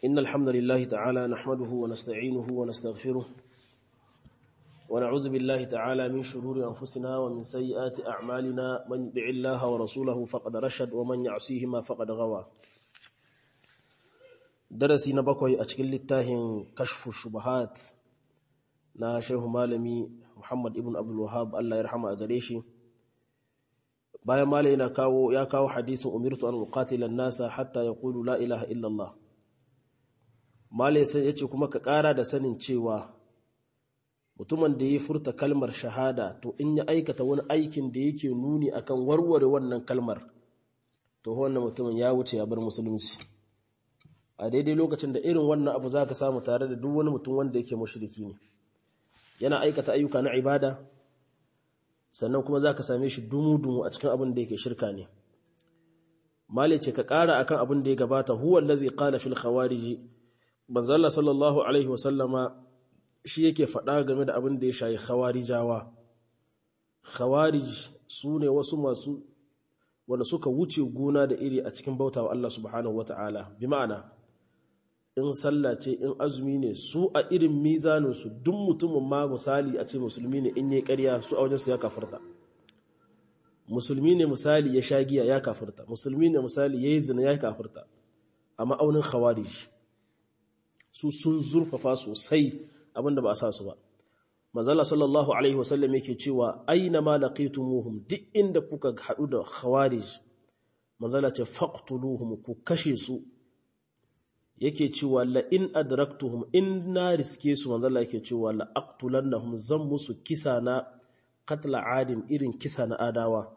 إن الحمد لله تعالى نحمده ونستعينه ونستغفره ونعوذ بالله تعالى من شرور أنفسنا ومن سيئات أعمالنا من يطع الله ورسوله فقد رشد ومن يعصيهما فقد غوى درسي نبقي أشكل التاهن كشف الشبهات na shehu malami Muhammad ibn Abdul Wahhab Allah ya rahama a gare shi bayan malai yana kawo ya kawo hadisin umirtu an uqatila an-nasa hatta yaqulu la ilaha illa Allah malai sai yace kuma ka ƙara da sanin cewa mutumin da ya furta kalmar shahada to in ya aikata wani aikin da yake nuni akan warware wannan kalmar to wannan mutumin ya wuce ya bar musulunci a daidai lokacin da irin wannan abu zaka samu tare da duk wani mutum wanda yake mushriki ne yana aikata ayyuka na ibada sannan kuma za ka same shi dumu-dumu a cikin abin da yake shirka ne mali ce ka ƙara akan abin da ya gabata huwa allazi qala fil khawarij manzalla sallallahu alaihi wasallama shi yake faɗa game da abin da ya shayi khawarijawa khawarij su ne wasu masu wanda suka wuce gona da iri a cikin bautawa Allah subhanahu wataala bi ma'ana in sallah ce in azumi ne su a irin mizaninsu duk mutumin ma misali a ce musulmi ne in yi ƙarya su a wajensu ya kafirta musulmi ne misali ya sha giya ya kafirta musulmi ne misali ya yi zina ya kafirta a ma'aunin khawarij su sun zurfafa sosai abinda ba a sa su ba mazala sallallahu alaihi wasallam yake cewa aina ma laqitumuhum duk inda kuka haɗu da khawarij mazala ce faqtuluhum ku kashe su yake cewa la in adraktuhum in na riske su manzo Allah yake cewa la aqtulannahum zan musu kisa na qatla adim irin kisa na adawa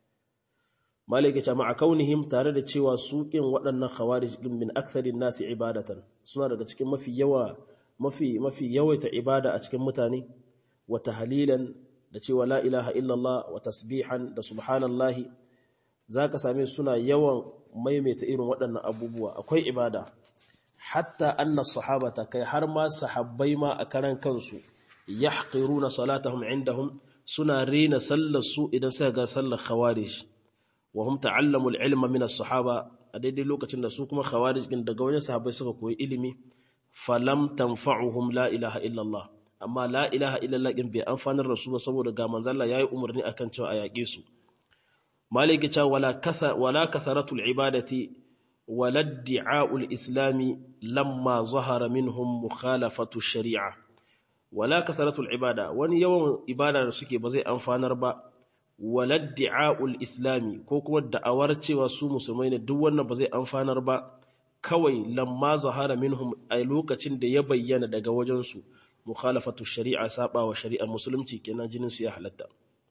malaka ce ma kaunihim tare da cewa su kin waɗannan khawarij din min aktharin nasi ibadatan suna daga cikin mafi yawa mafi mafi yawaita ibada a cikin mutane wa tahlilan da cewa la ilaha illallah wa tasbihan da subhanallahi zaka same suna yawan maimaita irin waɗannan abubuwa akwai ibada hatta anna sahabata kai har ma sahabbai ma a karan kansu yahqiruna salatahum indahum suna rena sallar su idan suka ga sallar khawarij wa hum ta'allamu al-ilma min as-sahaba a daidai lokacin da su kuma khawarij din daga wajen sahabbai suka koyi ilimi falam tanfa'uhum la ilaha illallah amma la ilaha illallah din bai amfanar da su ba saboda ga manzon Allah yayi umarni akan cewa a yaƙe su maliki ta wala katha wala katharatul ibadati ولا ادعاء الإسلام لما ظهر منهم مخالفة الشريعة ولا كثرة العبادة وان يوم إبادة سكي بزي أنفانر با ولا ادعاء الإسلام كوكو الدعوار تيوى سو مسلمين دوان بزي أنفانر با كوي لما ظهر منهم أي لوكا تند يبين دقا وجنسو مخالفة الشريعة سابا وشريعة مسلمتي كنا جنس يحلتا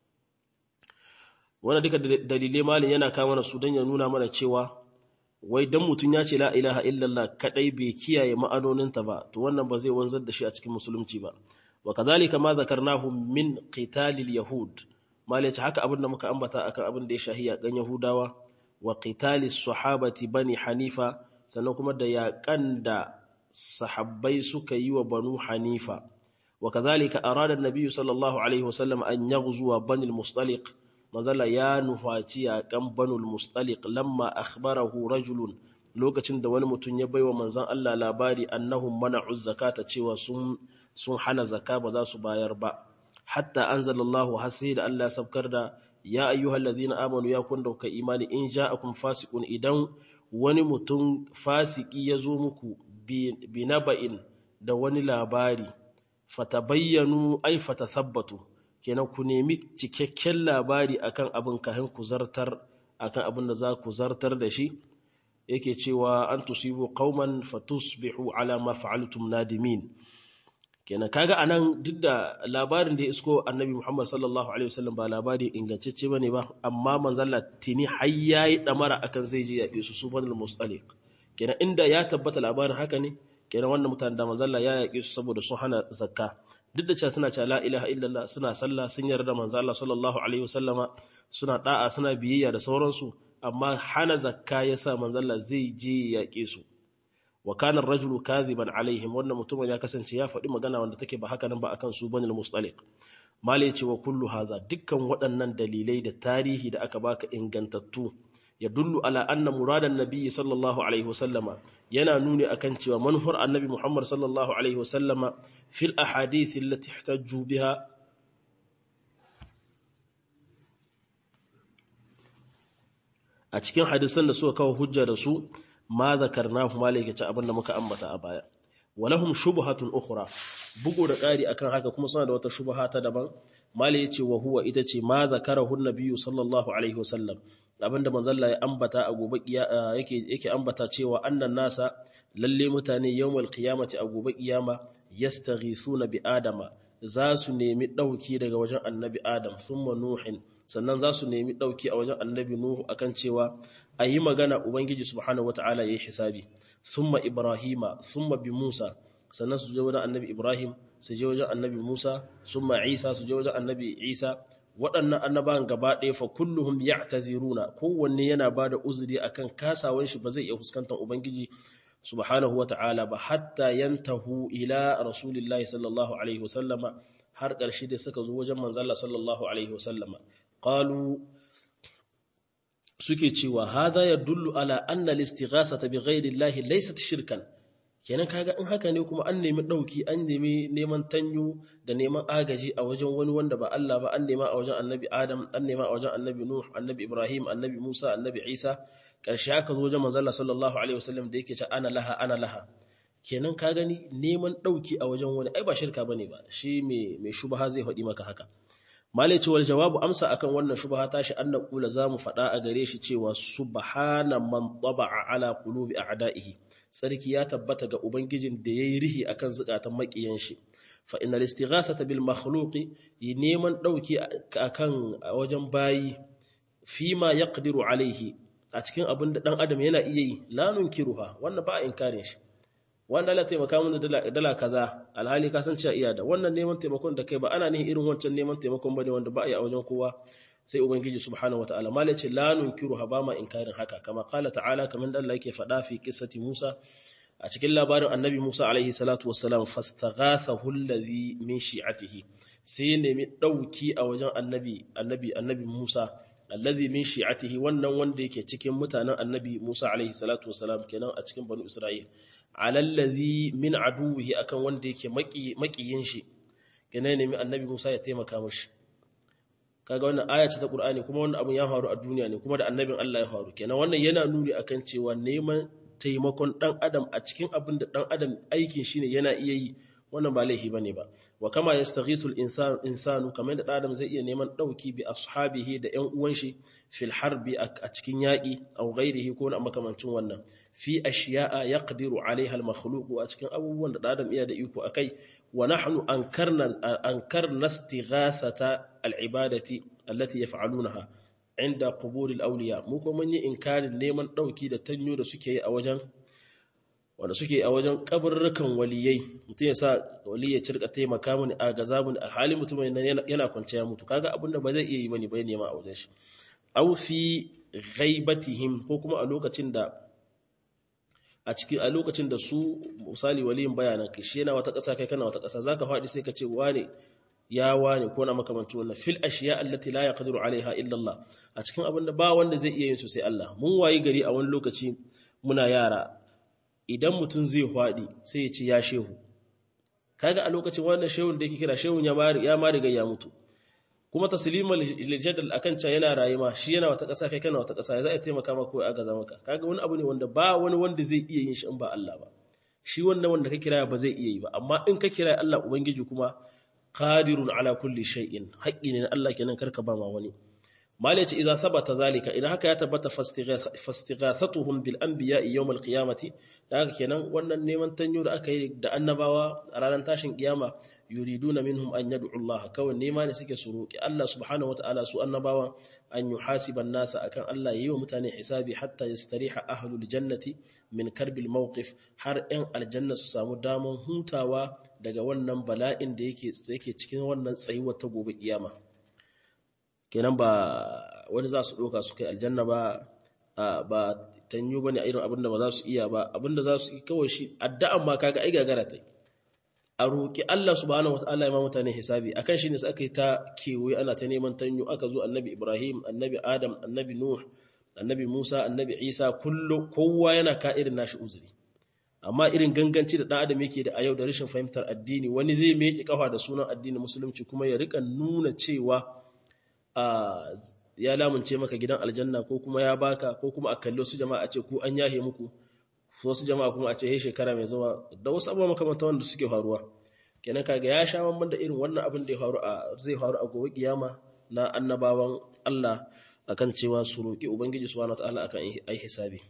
وانا ديك دليل مالي ينا كامانا سودان ينونا مانا تيوى wai dan mutum ya ce la ilaha illallah kadai bai kiyaye ma'anoninta ba to wannan ba zai wanzar da shi a cikin musulunci ba wa kadhalika ma zakarnahu min qitalil yahud malaci haka abin da muka ambata akan abin da ya shahi yakan yahudawa wa qitalis sahabati bani hanifa sannan kuma da yakan da sahabbai suka yi wa banu hanifa wa kadhalika arada an-nabiy sallallahu alaihi wasallam an yaghzuwa bani al-mustaliq mazala ya nufaci yaƙan banul mustaliq lamma akhbarahu rajulun lokacin da wani mutum ya baiwa manzon Allah labari annahum mana'u zakata cewa sun sun hana zakka ba za su bayar ba hatta anzalallahu hasi da Allah ya sabkar da ya ayyuhallazina amanu ya kun dauka imani in ja'akum fasiqun idan wani mutum fasiki ya zo muku bi naba'in da wani labari fatabayyanu ay fatathabbatu kenan ku nemi cikakken labari akan abin kahin ku zartar akan abin da za ku zartar da shi yake cewa an tusibu qauman fatusbihu ala ma fa'altum nadimin kenan kaga anan duk da labarin da ya isko annabi Muhammad sallallahu alaihi wasallam ba labari ingantacce bane ba amma manzon tini har yayi damara akan zai je yaƙe su subhanal mustaliq kenan inda ya tabbata labarin haka ne kenan wannan mutanen da manzon ya yaƙe su saboda sun hana zakka duk da cewa suna cewa la ilaha illallah suna sallah sun yarda manzo Allah sallallahu alaihi wasallama suna da'a suna biyayya da sauransu amma hana zakka yasa manzo Allah zai je yaƙe su wa kana ar-rajulu kadhiban alaihim wannan mutumin ya kasance ya faɗi magana wanda take ba haka nan ba akan su bane al-mustaliq mali ce wa kullu hadha dukkan waɗannan dalilai da tarihi da aka baka ingantattu yadullu ala anna muradan nabiyyi sallallahu alaihi wasallama yana nuni akan cewa manhur annabi Muhammad sallallahu alaihi wasallama fil ahadith allati ihtajju biha a cikin hadisan da suka kawo hujja da su ma zakarnahu malaka ce abinda muka ambata a baya walahum shubhatun ukhra bugu da ƙari akan haka kuma suna da wata shubha ta daban mali yace wa huwa ita ce ma zakarahu nabiyyu sallallahu alaihi wasallam abinda manzon Allah ya ambata a gobe yake yake ambata cewa annan nasa lalle mutane yawmal qiyamati a gobe kiyama yastaghithuna bi adama za su nemi dauki daga wajen annabi adam thumma nuhin sannan za su nemi dauki a wajen annabi nuhu akan cewa ayi magana ubangiji subhanahu wataala yayi hisabi thumma ibrahima thumma bi musa sannan su je wajen annabi ibrahim su je wajen annabi musa thumma isa su je wajen annabi isa waɗannan annabawan gaba ɗaya fa kulluhum ya'taziruna kowanne yana bada uzuri akan kasawan shi ba zai iya fuskantar ubangiji subhanahu wata'ala ba hatta yantahu ila rasulillahi sallallahu alaihi wasallama har ƙarshe da suka zo wajen manzalla sallallahu alaihi wasallama qalu suke cewa hada yadullu ala anna al-istighasata bi ghayri llahi laysat shirkan kenan kaga in haka ne kuma an nemi dauki an nemi neman tanyo da neman agaji a wajen wani wanda ba Allah ba an nema a wajen annabi Adam an nema a wajen annabi Nuh annabi Ibrahim annabi Musa annabi Isa karshe aka zo wajen manzo Allah sallallahu alaihi wasallam da yake ce ana laha ana laha kenan ka gani neman dauki a wajen wani ai ba shirka bane ba shi me me shubha zai faɗi maka haka malai ce wal jawabu amsa akan wannan shubha tashi an naqula zamu faɗa a gare shi cewa subhana man taba'a ala qulubi a'da'ihi sarki ya tabbata ga ubangijin da yayi rihi akan zukatan makiyan shi fa innal istighasata bil makhluqi neman dauki akan wajen bayi fima yaqdiru alaihi a cikin abin da dan adam yana iya yi la nunkiruha wannan ba inkarin shi wanda Allah taimaka mun da dala kaza alhali ka san cewa iya da wannan neman taimakon da kai ba ana nihin irin wancan neman taimakon bane wanda ba a yi a wajen kowa sai ubangiji subhanahu wataala malai ce la nunkiruha ba ma inkarin haka kama qala ta'ala kamar da Allah yake faɗa fi qissati Musa a cikin labarin annabi Musa alaihi salatu wassalam fastaghathahu alladhi min shi'atihi sai nemi dauki a wajen annabi annabi annabi Musa alladhi min shi'atihi wannan wanda yake cikin mutanen annabi Musa alaihi salatu wassalam kenan a cikin banu Isra'il alallazi min aduwihi akan wanda yake makiyin shi kenan nemi annabi Musa ya taimaka mishi kaga wannan aya ce ta Qur'ani kuma wannan abun ya faru a duniya ne kuma da annabin Allah ya faru kenan wannan yana nuni akan cewa neman taimakon dan adam a cikin abin da dan adam aikin shine yana iya yi wannan ba laifi bane ba wa kama yastaghisu al-insanu insanu kamar da adam zai iya neman dauki bi ashabihi da ƴan uwan shi fil harbi a cikin yaki aw ghairihi ko na makamancin wannan fi ashiya'a yaqdiru 'alayha al-makhluq a cikin abubuwan da adam iya da iko akai wa nahnu ankarna ankarna istighathata al-ibadati allati yaf'alunaha inda qubur al-awliya mu ko mun yi inkarin neman dauki da tanyo da suke yi a wajen wanda suke a wajen kabarrukan waliyai mutum ya sa wali ya cirka taimaka mini a gaza mini alhali mutum yana kwanciya mutu kaga abinda ba zai iya yi bane bai nema a wajen shi aw fi ghaibatihim ko kuma a lokacin da a cikin a lokacin da su misali waliyin bayanan kai shi yana wata ƙasa kai kana wata ƙasa zaka faɗi sai ka ce wane ya wane ko na makamanci wannan fil ashiya allati la yaqdiru alaiha illa Allah a cikin abin da ba wanda zai iya yin su sai Allah mun wayi gari a wani lokaci muna yara idan mutum zai faɗi sai ya ce ya shehu kaga a lokacin wannan shehun da yake kira shehun ya ma riga ya mutu kuma tasliman liljadal akan can yana rayuwa shi yana wata ƙasa kai kana wata ƙasa ya za a taimaka maka ko a gaza maka kaga wani abu ne wanda ba wani wanda zai iya yin shi in ba Allah ba shi wannan wanda ka kira ba zai iya yi ba amma in ka kira Allah ubangiji kuma qadirun ala kulli shay'in haƙƙi ne na Allah kenan karka ba ma wani malai ce idan sabata zalika idan haka ya tabbata fastighathatuhum bil anbiya'i yawm al qiyamati da haka kenan wannan neman tanyo da aka yi da annabawa a ranar tashin kiyama yuriduna minhum an yad'u Allah kawai nema ne suke su roki Allah subhanahu wataala su annabawa an yuhasiban nasa akan Allah yayi wa mutane hisabi hatta yastariha ahlul jannati min karbil mawqif har 'yan aljanna su samu daman hutawa daga wannan bala'in da yake yake cikin wannan tsayuwar ta gobe kiyama kenan ba wani za su ɗauka su kai aljanna ba ba tanyo ba ne a irin abinda ba za su iya ba abinda za su yi kawai shi addu'an ma kaga ai gagara ta a roƙi Allah subhanahu wataala ya ma mutane hisabi akan shi ne sai aka yi ta kewaye ana ta neman tanyo aka zo annabi Ibrahim annabi Adam annabi Nuh annabi Musa annabi Isa kullu kowa yana ka irin nashi uzuri amma irin ganganci da dan adam yake da a yau da rashin fahimtar addini wani zai meki kafa da sunan addini musulunci kuma ya rika nuna cewa ya lamunce maka gidan aljanna ko kuma ya baka ko kuma a kalli wasu jama'a a ce ku an yahe muku wasu jama'a kuma a ce he shekara mai zuwa da wasu abubuwa makamanta wanda suke faruwa kenan kaga ya sha mamman da irin wannan abin da ya faru a zai faru a gobe kiyama na annabawan Allah akan cewa su roki ubangiji subhanahu wataala akan ai hisabi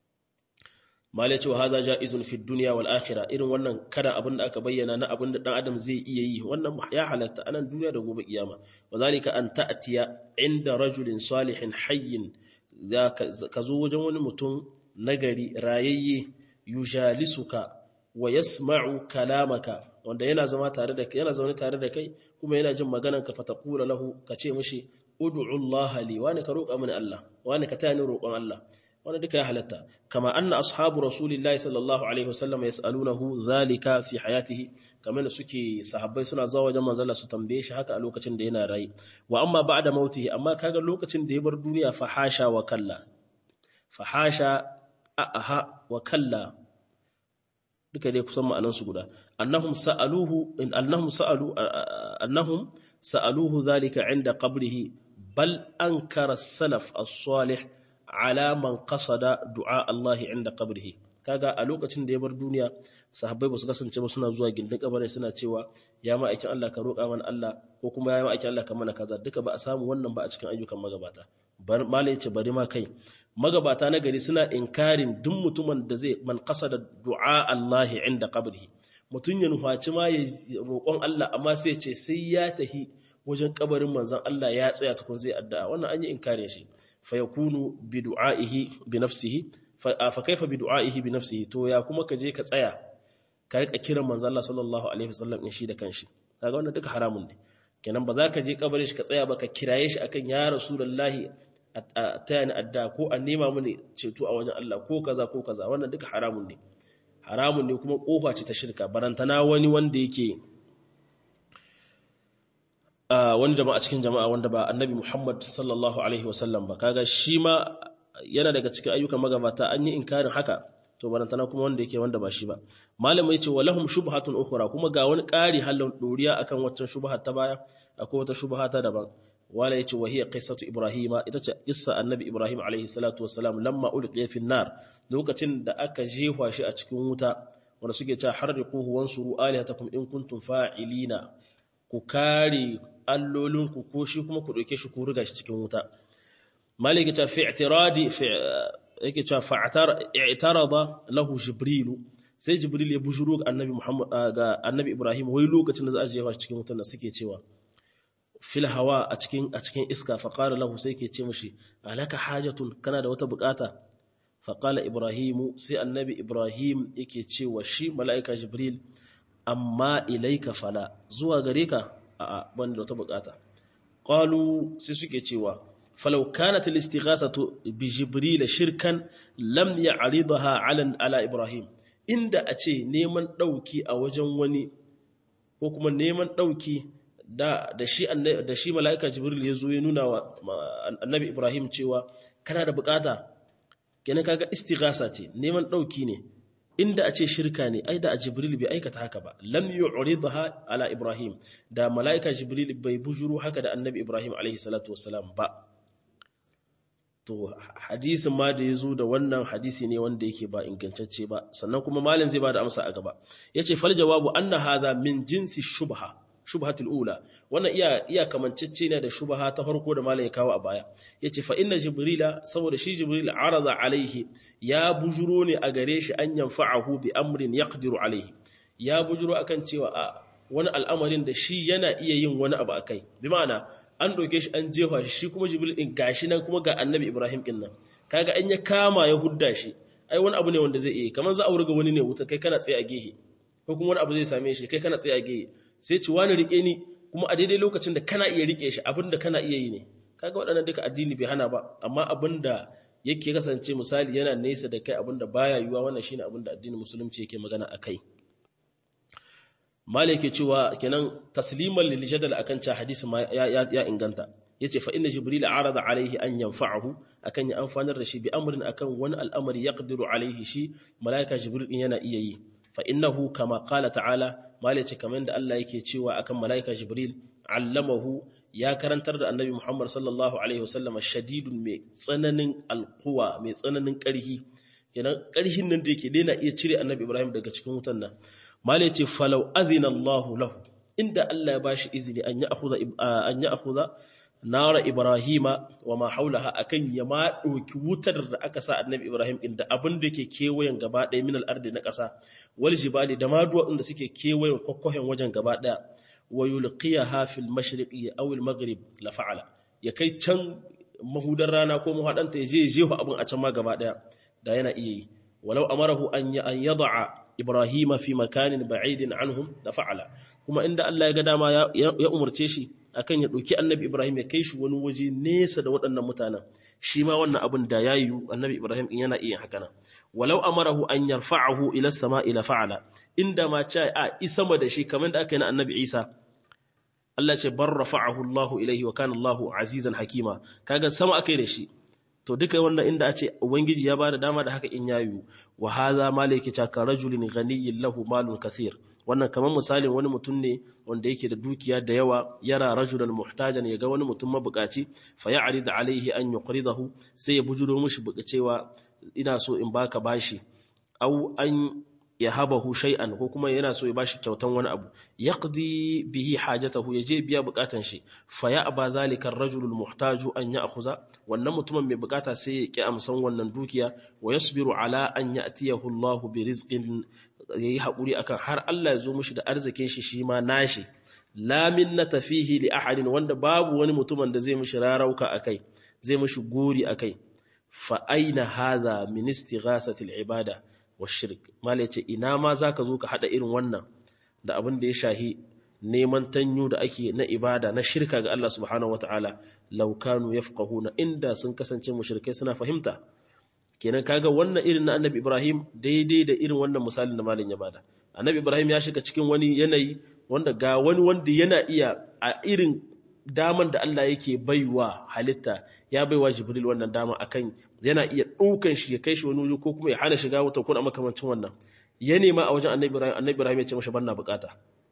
malai cewa hada jaizun fi dunya wal akhirah irin wannan kada abin da aka bayyana na abin da dan adam zai iya yi wannan ya halatta anan duniya da gobe kiyama wazalika an ta'tiya inda rajulin salihin hayyin ka zo wajen wani mutum nagari rayayye yujalisuka wa yasma'u kalamaka wanda yana zama tare da kai yana zaune tare da kai kuma yana jin maganar ka fataqula lahu ka ce mishi ud'u Allah li wani ka roƙa mini Allah wani ka tayani roƙon Allah wani duka ya halatta kama anna ashabu rasulillahi sallallahu alaihi wasallam yas'alunahu zalika fi hayatihi kamar da suke sahabbai suna zuwa wajen manzon su tambaye shi haka a lokacin da yana rayi wa amma ba'da mautihi amma kaga lokacin da ya bar duniya fa hasha wa kalla fa hasha aha wa kalla duka dai kusan ma'anansu guda annahum sa'aluhu in annahum sa'alu annahum sa'aluhu zalika inda qabrihi bal ankara salaf as-salih ala man qasada du'a Allah inda qabrihi kaga a lokacin da ya bar duniya sahabbai ba su kasance ba suna zuwa gindin kabarin suna cewa ya ma aikin Allah ka roƙa mana Allah ko kuma ya ma aikin Allah ka mana kaza duka ba a samu wannan ba a cikin ayyukan magabata malai ce bari ma kai magabata na gari suna inkarin duk mutumin da zai man da du'a Allah inda qabrihi mutun ya nufaci ma ya roƙon Allah amma sai ce sai ya tahi wajen kabarin manzon Allah ya tsaya tukun zai addu'a wannan an yi inkarin shi fa yakunu bi du'aihi bi nafsihi fa kaifa bi du'aihi bi nafsihi to ya kuma ka je ka tsaya ka rika kiran manzon Allah sallallahu alaihi wasallam in shi da kanshi kaga wannan duka haramun ne kenan ba za ka je kabarin shi ka tsaya ba ka kiraye shi akan ya rasulullahi a taya ni adda ko a nema mini ceto a wajen Allah ko kaza ko kaza wannan duka haramun ne haramun ne kuma kofa ce ta shirka barantana wani wanda yake wani jama'a cikin jama'a wanda ba annabi Muhammad sallallahu alaihi wasallam ba kaga shi ma yana daga cikin ayyukan magabata an yi inkarin haka to barantana kuma wanda yake wanda ba shi ba malamin yace walahum shubhatun ukhra kuma ga wani ƙari halin doriya akan waccan shubha ta baya akwai wata shubha ta daban wala yace wa hiya qissatu ibrahima ita ce qissa annabi ibrahim alaihi salatu wassalam lamma ulqiya fi nar lokacin da aka jefa shi a cikin wuta wanda suke cewa harriquhu wansuru alihatakum in kuntum fa'ilina ku kare allolinku ko shi kuma ku dauke shi ku riga shi cikin wuta maliki ta fi i'tiradi fi yake cewa fa'atar i'tarada lahu jibrilu sai jibril ya bujuro ga annabi muhammad ga annabi ibrahim wai lokacin da za a jefa shi cikin wutan da suke cewa fil hawa a cikin a cikin iska fa qala lahu sai ke ce mishi alaka hajatun kana da wata bukata fa qala ibrahimu sai annabi ibrahim yake cewa shi malaika jibril amma ilaika fala zuwa gare ka a ban da wata bukata qalu sai suke cewa falau kanat al-istighasatu bi jibril shirkan lam ya'ridha ala ala ibrahim inda a ce neman dauki a wajen wani ko kuma neman dauki da da shi da shi malaika jibril ya zo ya nuna wa annabi ibrahim cewa kana da bukata kenan kaga istighasa ce neman dauki ne inda a ce shirka ne ai da jibril bai aikata haka ba lam yu'ridha ala ibrahim da malaika jibril bai bujuru haka da annabi ibrahim alaihi salatu wassalam ba to hadisin ma da yazo da wannan hadisi ne wanda yake ba ingantacce ba sannan kuma malin zai bada amsa a gaba yace fal jawabu anna hadha min jinsi shubha shubhatul ula wannan iya iya kamancecce ne da shubha ta farko da malai ya kawo a baya yace fa inna jibrila saboda shi jibril arada alaihi ya bujuro ne a gare shi an yanfa'ahu bi amrin yaqdiru alaihi ya bujuro akan cewa a wani al'amarin da shi yana iya yin wani abu akai bi ma'ana an doke shi an jefa shi shi kuma jibril din gashi nan kuma ga annabi ibrahim din nan kaga an ya kama ya hudda shi ai wani abu ne wanda zai iya kamar za a wurga wani ne wuta kai kana tsaye a gehe ko kuma wani abu zai same shi kai kana tsaye a gehe sai ci wani rike ni kuma a daidai lokacin da kana iya rike shi abinda kana iya yi ne kaga waɗannan duka addini bai hana ba amma abinda yake kasance misali yana nesa da kai abinda baya yiwa wannan shine abinda addinin musulunci yake magana akai malik yake cewa kenan tasliman lil jadal akan cha hadisi ma ya, ya, inganta yace fa inna jibril arada alaihi an yanfa'ahu akan ya amfanar da shi bi amrin akan wani al'amari yaqdiru alaihi shi malaika jibril din yana iya yi fa innahu kama qala ta'ala malace kamar da Allah yake cewa akan malaika jibril allamahu ya karantar da annabi Muhammad sallallahu alaihi wasallam shadidun mai tsananin alquwa mai tsananin karhi kenan karhin nan da yake daina iya cire annabi Ibrahim daga cikin wutan nan malace falau azina Allahu lahu inda Allah ya bashi izini an ya akhudha an ya akhudha nara ibrahima wa ma haulaha akan ya ma doki wutar da aka sa annabi ibrahim inda abin da yake kewayen gaba ɗaya min al-ardi na ƙasa wal jibali da ma duwatsun da suke kewayen kokkohen wajen gaba ɗaya wa yulqiyaha fil mashriqi aw al maghrib la fa'ala ya kai can mahudar rana ko muhadanta ya je jeho abin a can ma gaba ɗaya da yana iya yi walau amarahu an ya an yad'a ibrahima fi makanin ba'idin anhum da fa'ala kuma inda Allah ya ga dama ya umarce shi akan ya ɗauki annabi Ibrahim ya kai shi wani waje nesa da waɗannan mutanen shi ma wannan abin da ya yiwu annabi Ibrahim in yana iya haka nan walau amarahu an yarfa'ahu ila sama ila fa'ala inda ma ce a isama da shi kamar da aka yi na annabi Isa Allah ce bar rafa'ahu Allahu ilaihi wa kana Allahu azizan hakima kaga sama aka yi da shi to duka wannan inda a ce ubangiji ya bada dama da haka in ya yiwu wa hadha malaki ta ka rajulin ghaniyyin lahu malun kathir wannan kamar misalin wani mutum ne wanda yake da dukiya da yawa yara rajulan muhtajan ya ga wani mutum mabukaci fa ya'rid alaihi an yuqridahu sai ya bujuro mishi cewa ina so in baka bashi au an yahabahu shay'an ko kuma yana so ya bashi kyautan wani abu yaqdi bihi hajatahu yaje biya bukatan shi fa ya'ba zalika ar-rajulul muhtaju an ya'khuza wannan mutumin mai bukata sai ya ki amsan wannan dukiya wa yasbiru ala an ya'tiyahu Allahu bi rizqin ya yi haƙuri akan har Allah ya zo mushi da arzikin shi shi ma nashi lamin na tafihi li ahadin wanda babu wani mutumin da zai mushi rarauka a kai zai mushi gori a kai fa aina hadha min istighasatil ibada wa shirk mala yace ina ma zaka zo ka hada irin wannan da abin da ya shahi neman tanyu da ake na ibada na shirka ga Allah subhanahu wataala law kanu yafqahuna inda sun kasance mushrikai suna fahimta kenan kaga wannan irin na annabi ibrahim daidai da irin wannan misalin da malin ya bada annabi ibrahim ya shiga cikin wani yanayi wanda ga wani wanda yana iya a irin daman da Allah yake baiwa halitta ya baiwa jibril wannan dama akan yana iya ɗaukan shi ya kai shi wani wuri ko kuma ya hana shiga wuta ko da makamancin wannan ya nema a wajen annabi ibrahim annabi ibrahim ya ce masa banna bukata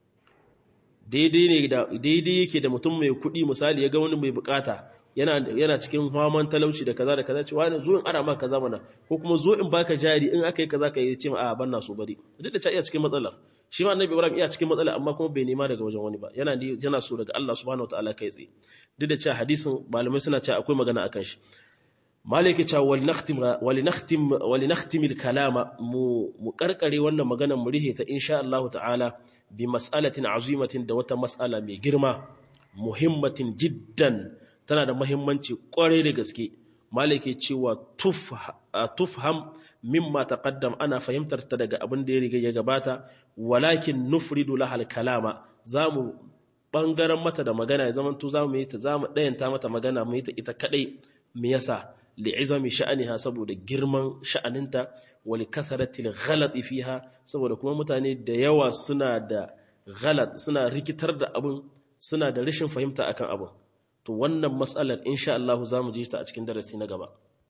daidai ne da daidai yake da mutum mai kuɗi misali ya ga wani mai bukata yana cikin haman talauci da kaza da kaza cewa ne zo in ara maka kaza mana ko kuma zo in baka jari in aka yi kaza ka yi ce ma a banna so bari duk da ta iya cikin matsalar shi ma annabi ibrahim iya cikin matsala amma kuma bai nema daga wajen wani ba yana yana so daga Allah subhanahu wataala kai tsaye duk da cewa hadisin malamai suna cewa akwai magana akan shi malaki cewa wal nakhtim wal nakhtim wal nakhtim al kalama mu mu karkare wannan maganar mu rihe ta insha Allah ta'ala bi mas'alatin azimatin da wata mas'ala mai girma muhimmatin jiddan tana da mahimmanci kwarai da gaske malaki cewa tufham mimma taqaddam ana fahimtar ta daga abin da ya riga ya gabata walakin nufridu lahal kalama zamu bangaren mata da magana ya zaman to zamu yi ta zamu dayanta mata magana mu yi ta ita kadai me yasa li'izami sha'aniha saboda girman sha'aninta wa likathrati al fiha saboda kuma mutane da yawa suna da ghalat suna rikitar da abin suna da rashin fahimta akan abin to wannan matsalar insha Allah za mu ji ta a cikin darasi na gaba